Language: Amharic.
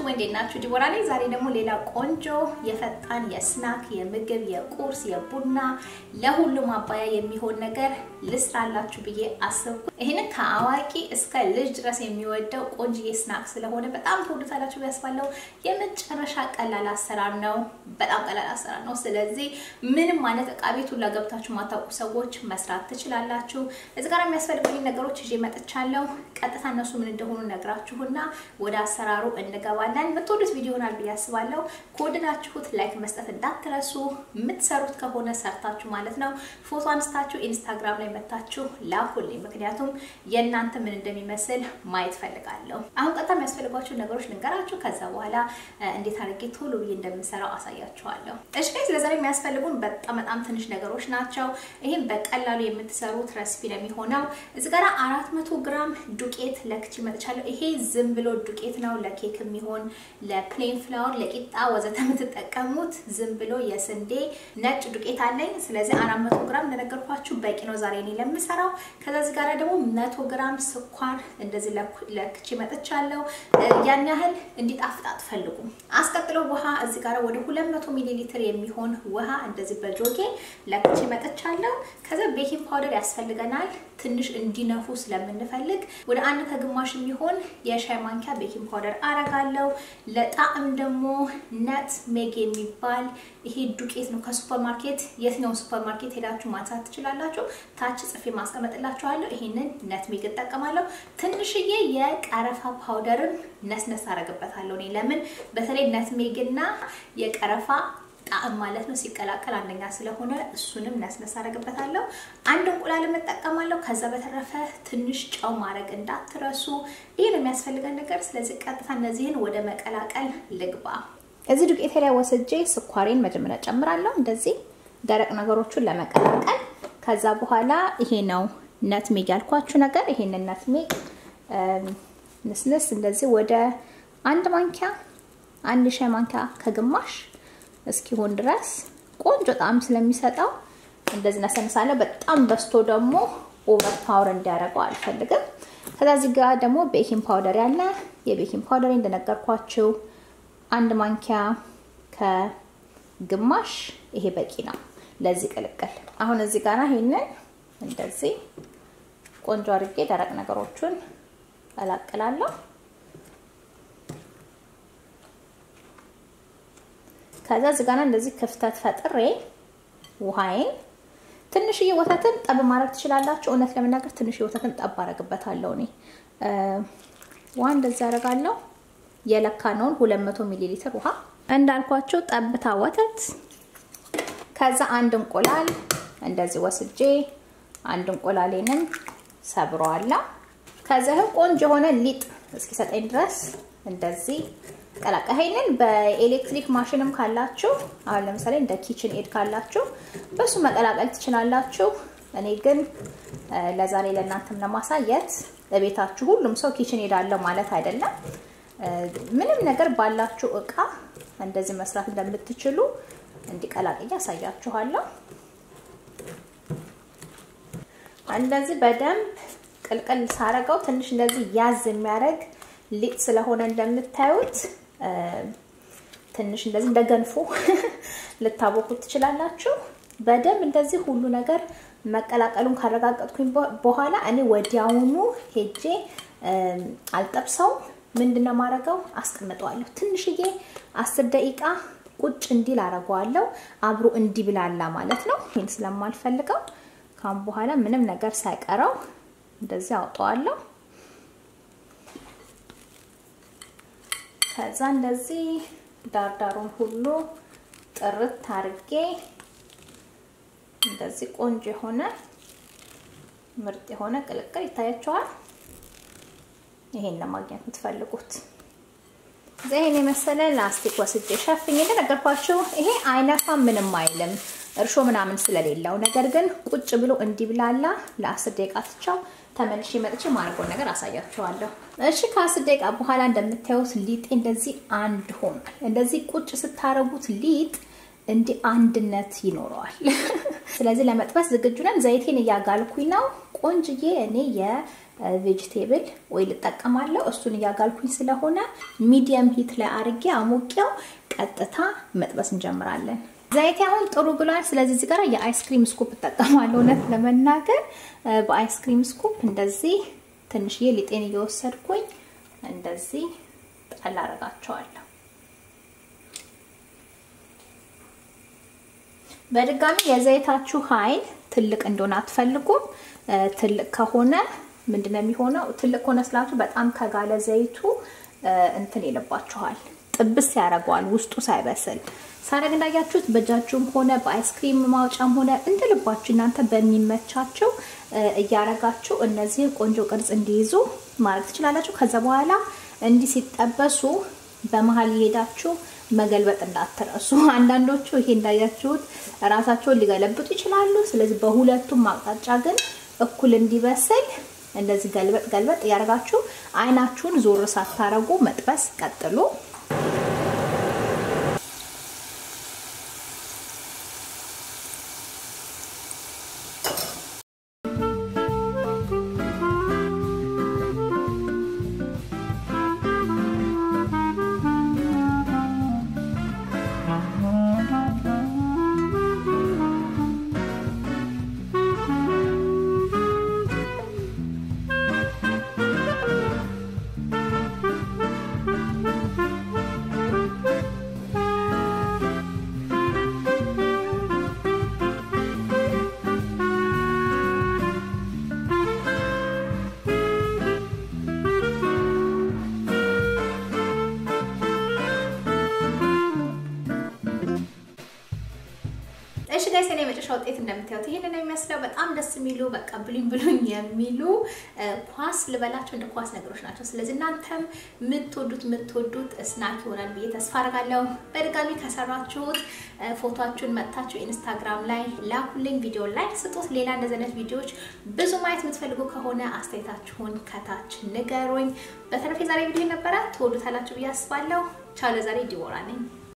እንዴት ናችሁ? ዲቦራ ነኝ። ዛሬ ደግሞ ሌላ ቆንጆ የፈጣን የስናክ የምግብ የቁርስ የቡና ለሁሉም አባያ የሚሆን ነገር ልስራላችሁ ብዬ አስብኩ። ይህንን ከአዋቂ እስከ ልጅ ድረስ የሚወደው ቆንጆ ስናክ ስለሆነ በጣም ትወዱታላችሁ ያስባለው። የመጨረሻ ቀላል አሰራር ነው። በጣም ቀላል አሰራር ነው። ስለዚህ ምንም ማለት እቃ ቤት ሁላ ገብታችሁ ማታውቁ ሰዎች መስራት ትችላላችሁ። እዚህ ጋር የሚያስፈልጉኝ ነገሮች ይዤ መጥቻለሁ። ቀጥታ እነሱ ምን እንደሆኑ ነግራችሁና ወደ አሰራሩ እንገባለን። የምትወዱት ቪዲዮ ይሆናል ብዬ አስባለሁ። ከወደዳችሁት ላይክ መስጠት እንዳትረሱ። የምትሰሩት ከሆነ ሰርታችሁ ማለት ነው ፎቶ አንስታችሁ ኢንስታግራም ላይ መታችሁ ላኩልኝ። ምክንያቱም የእናንተ ምን እንደሚመስል ማየት ፈልጋለሁ። አሁን ቀጥታ የሚያስፈልጓቸው ነገሮች ልንገራችሁ። ከዛ በኋላ እንዴት አድርጌ ቶሎ ብዬ እንደምሰራው አሳያችኋለሁ። እሺ ጋይስ፣ ለዛሬ የሚያስፈልጉን በጣም በጣም ትንሽ ነገሮች ናቸው። ይህም በቀላሉ የምትሰሩት ረሲፒ ነው የሚሆነው። እዚህ ጋር አራት መቶ ግራም ዱቄት ለክቼ መጥቻለሁ። ይሄ ዝም ብሎ ዱቄት ነው ለኬክ የሚሆን ለፕሌን ፍላወር፣ ለቂጣ ወዘተ የምትጠቀሙት ዝም ብሎ የስንዴ ነጭ ዱቄት አለኝ። ስለዚህ አራት መቶ ግራም እንደነገርኳችሁ በቂ ነው ዛሬ እኔ ለምሰራው። ከዛ እዚህ ጋር ደግሞ መቶ ግራም ስኳር እንደዚህ ለክቼ መጥቻለሁ። ያን ያህል እንዲጣፍጥ አትፈልጉም። አስቀጥሎ ውሃ እዚህ ጋር ወደ 200 ሚሊ ሊትር የሚሆን ውሃ እንደዚህ በጆጌ ለክቼ መጥቻለሁ። ከዛ ቤኪንግ ፓውደር ያስፈልገናል ትንሽ እንዲነፉ ስለምንፈልግ ወደ አንድ ከግማሽ የሚሆን የሻይ ማንኪያ ቤኪንግ ፓውደር አረጋለሁ። ለጣዕም ደግሞ ነት ሜግ የሚባል ይሄ ዱቄት ነው ከሱፐር ማርኬት የትኛውን ሱፐር ማርኬት ሄዳችሁ ማንሳት ትችላላችሁ። ታች ጽፌ ማስቀመጥላችኋለሁ። ይሄንን ነት ሜግ እጠቀማለሁ። ትንሽዬ የቀረፋ ፓውደርን ነስነስ አረግበታለሁ። እኔ ለምን በተለይ ነት ሜግ እና የቀረፋ ጣዕም ማለት ነው ሲቀላቀል አንደኛ ስለሆነ እሱንም ነስነስ አደርግበታለሁ። አንድ እንቁላል እጠቀማለሁ። ከዛ በተረፈ ትንሽ ጨው ማድረግ እንዳትረሱ። ይህ ነው የሚያስፈልገን ነገር። ስለዚህ ቀጥታ እነዚህን ወደ መቀላቀል ልግባ። እዚህ ዱቄቴ ላይ ወስጄ ስኳሬን መጀመሪያ ጨምራለሁ፣ እንደዚህ ደረቅ ነገሮቹን ለመቀላቀል። ከዛ በኋላ ይሄ ነው ነትሜግ ያልኳችሁ ነገር። ይሄንን ነትሜግ ንስንስ እንደዚህ ወደ አንድ ማንኪያ አንድ ሻይ ማንኪያ ከግማሽ እስኪሆን ድረስ ቆንጆ ጣዕም ስለሚሰጠው እንደዚህ ነሰንሳለሁ። በጣም በስቶ ደግሞ ኦቨር ፓወር እንዲያደርገው አልፈልግም። ከዛ እዚህ ጋር ደግሞ ቤኪንግ ፓውደር ያለ የቤኪንግ ፓውደር እንደነገርኳችሁ አንድ ማንኪያ ከግማሽ ይሄ በቂ ነው ለዚህ ቅልቅል። አሁን እዚህ ጋር ይሄንን እንደዚህ ቆንጆ አድርጌ ደረቅ ነገሮቹን ቀላቅላለሁ። ከዛ እዚህ ጋር እንደዚህ ክፍተት ፈጥሬ ውሃዬን ትንሽዬ ወተትን ጠብ ማድረግ ትችላላችሁ። እውነት ለመናገር ትንሽዬ ወተትን ጠብ አደርግበታለሁ እኔ ውሃ እንደዚህ አደርጋለሁ። የለካነውን 200 ሚሊ ሊትር ውሃ እንዳልኳቸው ጠብታ ወተት፣ ከዛ አንድ እንቁላል እንደዚህ ወስጄ አንድ እንቁላሌንም ሰብረዋለሁ። ከዛ ቆንጆ የሆነ ሊጥ እስኪሰጠኝ ድረስ እንደዚህ ቀላቀ ይሄንን በኤሌክትሪክ ማሽንም ካላችሁ አሁን ለምሳሌ እንደ ኪችን ኤድ ካላችሁ በሱ መቀላቀል ትችላላችሁ። እኔ ግን ለዛሬ ለእናንተም ለማሳየት ለቤታችሁ ሁሉም ሰው ኪችን ኤድ አለው ማለት አይደለም። ምንም ነገር ባላችሁ እቃ እንደዚህ መስራት እንደምትችሉ እንዲቀላቅያ አሳያችኋለሁ። እንደዚህ በደንብ ቅልቅል ሳረገው ትንሽ እንደዚህ ያዝ የሚያደርግ ሊጥ ስለሆነ እንደምታዩት ትንሽ እንደዚህ እንደ ገንፎ ልታቦኩት ትችላላችሁ። በደንብ እንደዚህ ሁሉ ነገር መቀላቀሉን ካረጋገጥኩኝ በኋላ እኔ ወዲያውኑ ሄጄ አልጠብሰው ምንድነው ማድረገው አስቀምጠዋለሁ። ትንሽዬ አስር ደቂቃ ቁጭ እንዲል አረገዋለሁ። አብሮ እንዲብላላ ማለት ነው። ይህን ስለማልፈልገው ካሁን በኋላ ምንም ነገር ሳይቀረው እንደዚህ አውጠዋለሁ። ከዛ እንደዚህ ዳርዳሩን ሁሉ ጥርት አርጌ እንደዚህ ቆንጆ የሆነ ምርጥ የሆነ ቅልቅል ይታያችኋል። ይሄን ለማግኘት የምትፈልጉት ይሄን የመሰለ ላስቲክ ወስጄ ሸፍኝ። እንደነገርኳችሁ ይሄ አይነፋም፣ ምንም አይልም እርሾ ምናምን ስለሌለው። ነገር ግን ቁጭ ብሎ እንዲብላላ ለአስር ደቂቃ ትቻው ተመልሼ መጥቼ ማድረገውን ነገር አሳያችኋለሁ። እሺ ከአስር ደቂቃ በኋላ እንደምታዩት ሊጥ እንደዚህ አንድ ሆኗል። እንደዚህ ቁጭ ስታረጉት ሊጥ እንዲህ አንድነት ይኖረዋል። ስለዚህ ለመጥበስ ዝግጁ ነን። ዘይቴን እያጋልኩኝ ነው። ቆንጅዬ እኔ የቬጅቴብል ኦይል እጠቀማለሁ። እሱን እያጋልኩኝ ስለሆነ ሚዲየም ሂት ላይ አርጌ አሞቂያው ቀጥታ መጥበስ እንጀምራለን። ዘይቴ አሁን ጥሩ ብሏል። ስለዚህ እዚህ ጋር የአይስክሪም ስኩፕ እጠቀማለሁ። እውነት ለመናገር በአይስክሪም ስኩፕ እንደዚህ ትንሽዬ ሊጤን እየወሰድኩኝ እንደዚህ ጣል አደርጋቸዋለሁ። በድጋሚ የዘይታችሁ ኃይል ትልቅ እንደሆነ አትፈልጉም። ትልቅ ከሆነ ምንድነው የሚሆነው? ትልቅ ከሆነ ስላችሁ በጣም ከጋለ ዘይቱ እንትን ይልባችኋል፣ ጥብስ ያደርገዋል ውስጡ ሳይበስል። ሳረግ እንዳያችሁት በእጃችሁም ሆነ በአይስክሪም ማውጫም ሆነ እንደ ልባችሁ እናንተ በሚመቻቸው እያረጋችሁ እነዚህን ቆንጆ ቅርጽ እንዲይዙ ማድረግ ትችላላችሁ። ከዛ በኋላ እንዲህ ሲጠበሱ በመሀል እየሄዳችሁ መገልበጥ እንዳትረሱ። አንዳንዶቹ ይሄ እንዳያችሁት ራሳቸውን ሊገለብጡ ይችላሉ። ስለዚህ በሁለቱም አቅጣጫ ግን እኩል እንዲበስል እንደዚህ ገልበጥ ገልበጥ እያደረጋችሁ አይናችሁን ዞር ሳታረጉ መጥበስ ቀጥሉ። እሺ ጋይስ እኔ የመጨረሻ ውጤት እንደምታዩት ይሄንን ነው የሚመስለው። በጣም ደስ የሚሉ በቃ ብሉኝ ብሉኝ የሚሉ ኳስ ልበላቸው እንደ ኳስ ነገሮች ናቸው። ስለዚህ እናንተም የምትወዱት የምትወዱት ስናክ ይሆናል ብዬ ተስፋ አደርጋለሁ። በድጋሚ ከሰራችሁት ፎቶችሁን መጥታችሁ ኢንስታግራም ላይ ላኩልኝ፣ ቪዲዮ ላይ ስጡት። ሌላ እንደዚህ አይነት ቪዲዮዎች ብዙ ማየት የምትፈልጉ ከሆነ አስተያየታችሁን ከታች ንገሩኝ። በተረፈ የዛሬ ቪዲዮ ነበረ ትወዱታላችሁ ብዬ አስባለሁ። ቻው። ለዛሬ ዲቦራ ነኝ።